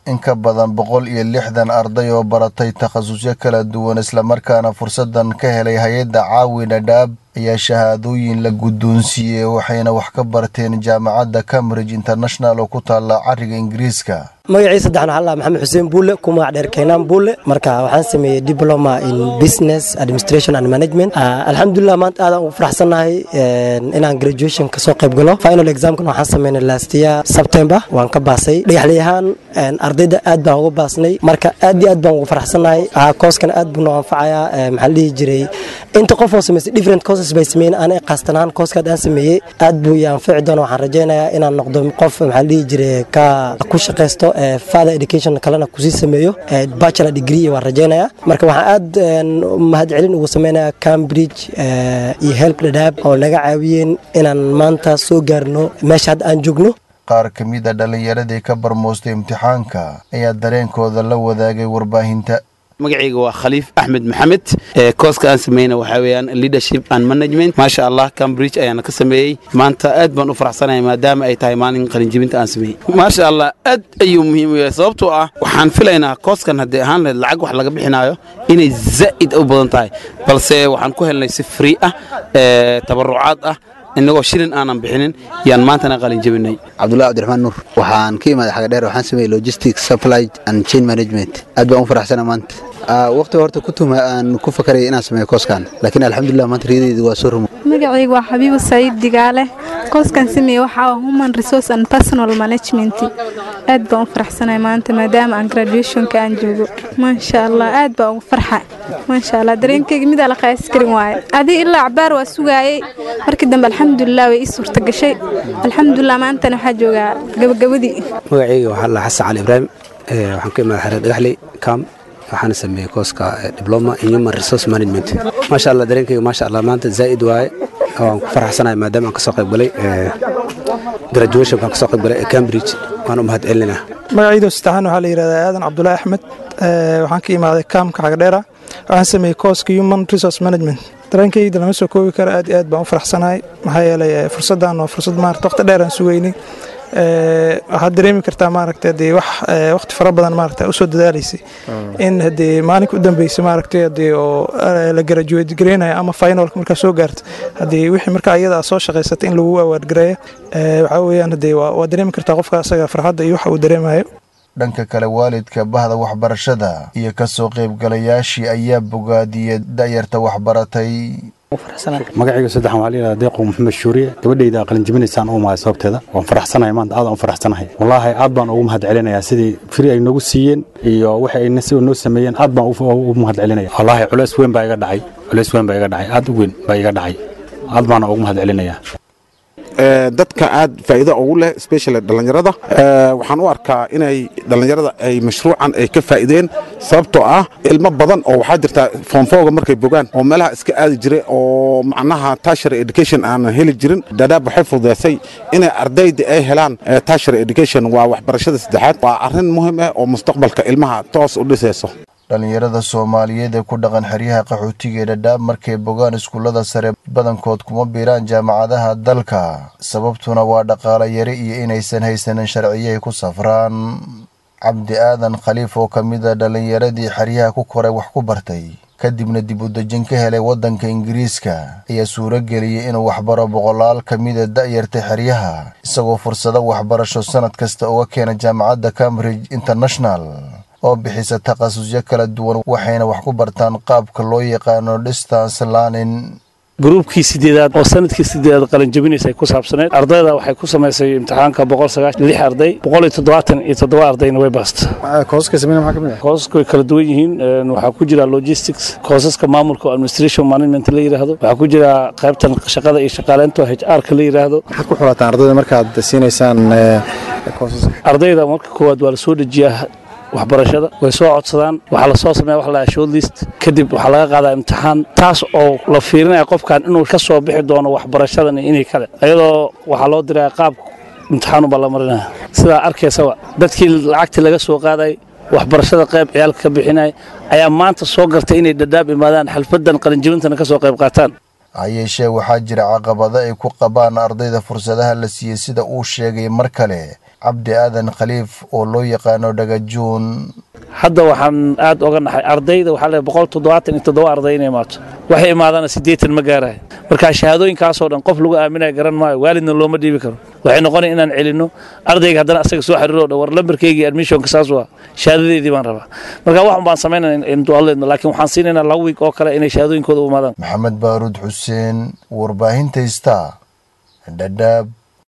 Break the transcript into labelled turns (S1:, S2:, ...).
S1: in ka badan boqol iyo lixdan arday oo baratay takhasusyo kala duwan islamarkaana fursadan ka helay hay-adda caawi dhadhaab ayaa shahaadooyin la guddoonsiiyey waxayna wax ka barteen jaamacadda cambridge international oo ku taalla cariga ingiriiska
S2: magacii saddexna waxaa maxamed xuseen buule ku magac dheer keenaan buule marka waxaan sameeyey diploma in business administration and management alxamdulilah maanta aadaan ugu faraxsannahay inaan graduation kasoo qayb galo final examkan waxaan sameynay last year september waan ka baasay dhagaxley ahaan ardayda aad baan uga baasnay marka aad iyo aad baan ugu faraxsannahay kooskan aad buu noo anfacayaa maxaa la dhihi jiray inta qof oo samaysay different courses bay sameeyeen aniga qaastan ahaan kooskaad aan sameeyey aad buu i anfici doona waxaan rajaynayaa inaan noqdo qof maxaa la dhihi jiray ka ku shaqaysto father education kalena kusii sameeyo bachelor degree waan rajaynayaa marka waxaan aad mahadcelin ugu sameynayaa cambridge iyo help dhadhaab oo naga caawiyeen inaan maanta soo gaarno meesha hadda aan joogno
S1: qaar ka mid a dhallinyaradii ka barmoostay imtixaanka ayaa dareenkooda la wadaagay warbaahinta
S3: magacayga waa khaliif axmed maxamed kooska aan sameyna waxaa weeyaan leadership and management maasha allah cambridge ayaana ka sameeyey maanta aad baan u faraxsanahay maadaama ay tahay maalin qalinjibinta aan sameeyey maasha allah aad ayuu muhiim u yahay sababtoo ah waxaan filaynaa kooskan haddii ahaan lahayd lacag wax laga bixinaayo inay zaa'id u badan tahay balse waxaan ku helnay si free ah tabarucaad ah inagoo shilin aanan bixinin yaan maantana qalin jebinay
S4: cabdullahi cabdiraxmaan nuur waxaan ka imaaday xagadheer waxaan sameeyey logistics supply and chain management aad baan u faraxsana maanta waqtiga horta ku tuma aan ku fakaraya inaan sameeyo kooskan laakiin alxamdulilah maanta riyadeydu waa soo rumo
S5: magacayga waa xabiibu saciid digaale kooskan sameeye waxaa human resource and personal management aad baan u faraxsanahay maanta maadaama aan graduationka aan joogo maasha allah aad baan ugu farxa maasha allah dareenkeyga midaa la qayaasi karin waaye adii ilaa cabaar waa sugaayey markii dambe alxamdulilah way ii suurta gashay alxamdulilah maantana waxaa joogaa gabagabadii
S6: magacayga waxaa la xasan cali ibraahim waxaan ka imaada xereer dhagaxley kam waxaana sameeyey kooska diploma in human resource management maasha allah dareenkayga maasha allah maanta zaa'id waaye waan ku faraxsanahay maadaama aan kasoo qayb galay graduation baan kasoo qayb galay ee cambridge waan u mahad celinaa
S7: magacayda saddexaan waxaa la yidhahdaa aadan cabdulaahi axmed waxaan ka imaaday kaamka xagadheera waxaan sameeyey kooska human resource management dareenkayda lama soo koobi karo aad iyo aad baan u faraxsanahay maxaa yeelay fursaddan waa fursad maarata waqti dheer aan sugeynay waxaad dareemi kartaa maaragta hadee wax waqti fara badan maaragta usoo dadaalaysay in hadee maalinka u dambeysay maaragta hadee oo la graduate gareynayo ama finalka markaa soo gaarta hadee wixii markaa iyada soo shaqaysatay in lagu awaard gareeyo waxaa weeyaan hadee waa dareemi kartaa qofka asaga farxadda iyo waxa uu dareemayo
S1: dhanka kale waalidka bahda waxbarashada iyo kasoo qaybgalayaashii ayaa bogaadiyey da'yarta waxbaratay
S8: magacayga saddexan waxaa layidhahda deeqo maxamed shuuriye gabadhayda qalinjibinaysaan u mahay sababteeda waan faraxsanahay maanta aad aan u faraxsanahay wallaahi aad baan ugu mahad celinayaa sidii firi ay noogu siiyeen iyo wixii ay si noo sameeyeen aad baan ugu mahad celinaya wallaahi culeys weyn baa iga dhacay culeys weyn baa iga dhacay aad u weyn baa iga dhacay aad baana ugu mahad celinayaa
S9: dadka aad faa'iido ugu leh specially dhallinyarada waxaan u arkaa inay dhallinyarada ay mashruucan ay ka faa'iideen sababtoo ah ilmo badan oo waxaa jirta foonfooga markay bogaan oo meelaha iska aadi jiray oo macnaha tertiary education aanan heli jirin dadaab waxay fududeysay inay ardayda ay helaan tertiary education waa waxbarashada saddexaad waa arrin muhiim ah oo mustaqbalka ilmaha toos u dhisayso
S1: dhallinyarada soomaaliyeed ee ku dhaqan xeryaha qaxootiga ee dhadhaab markay bogaan iskuullada sare badankood kuma biiraan jaamacadaha dalka sababtuna waa dhaqaale yari iyo inaysan haysanin sharciyo ay ku safraan cabdi aadan khaliif oo ka mid a dhallinyaradii xeryaha ku koray wax ku bartay kadibna dib u dejin ka helay waddanka ingiriiska ayaa suuro geliyey inuu waxbaro boqolaal ka mida da'yarta xeryaha isagoo fursado waxbarasho sannad kasta uga keena jaamacadda cambridge international oo bixisa takhasusyo kala duwan waxayna wax ku bartaan qaabka loo yaqaano distance learning
S10: gruubkii sideedaad oo sanadkii sideedaad qalinjabinaysa ay ku saabsaneyd ardayda waxay ku samaysay imtixaanka boqol sagaashan lix arday boqol iyo toddobaatan iyo toddoba ardayna way baasta koosaska way kala duwan yihiin waxaa ku jira logistics koosaska maamulka oo administration management la yidhaahdo waxaa ku jira qaybtan shaqada iyo shaqaaleynta h r ka la yidhaahdo
S11: maxaad ku xulataan ardayda markaad siinaysaan
S10: ardayda marka koowaad waa la soo dejiyaa waxbarashada way soo codsadaan waxaa lasoo sameeya wax la shortlist kadib waxaa laga qaadaa imtixaan taas oo la fiirinaya qofkan inuu ka soo bixi doono waxbarashadan inay kale ayadoo waxaa loo diraya qaab imtixaanuba la marinaya sidaa arkaysaba dadkii lacagtii laga soo qaaday waxbarashada qayb ciyaalka ka bixinaya ayaa maanta soo gartay inay dhadhaab imaadaan xalfadan qalinjibintana ka soo qayb qaataan
S1: ha yeeshee waxaa jira caqabado ay ku qabaan ardayda fursadaha la siiyey sida uu sheegay mar kale cabdi aadan khaliif oo loo yaqaano dhagajuun
S10: hadda waxaan aad oga naxay ardayda waxaa leeyahay boqol toddobaatan iyo toddoba arday inay imaato waxay imaadana siddeetan ma gaarahay marka shahaadooyinkaasoo dhan qof lagu aaminaya garan maayo waalidna looma dhiibi karo waxay noqonaya inaan celinno ardayga haddana asaga soo xiriiro dhan war lambarkeygii admissionka saas waa shahaadadeedii baan rabaa marka waxun baan samaynayna intualeedno laakiin waxaan siinaynaa laba wiig oo kale inay shahaadooyinkooda u imaadaan
S1: maxamed baaruud xuseen warbaahinta star dhadhaab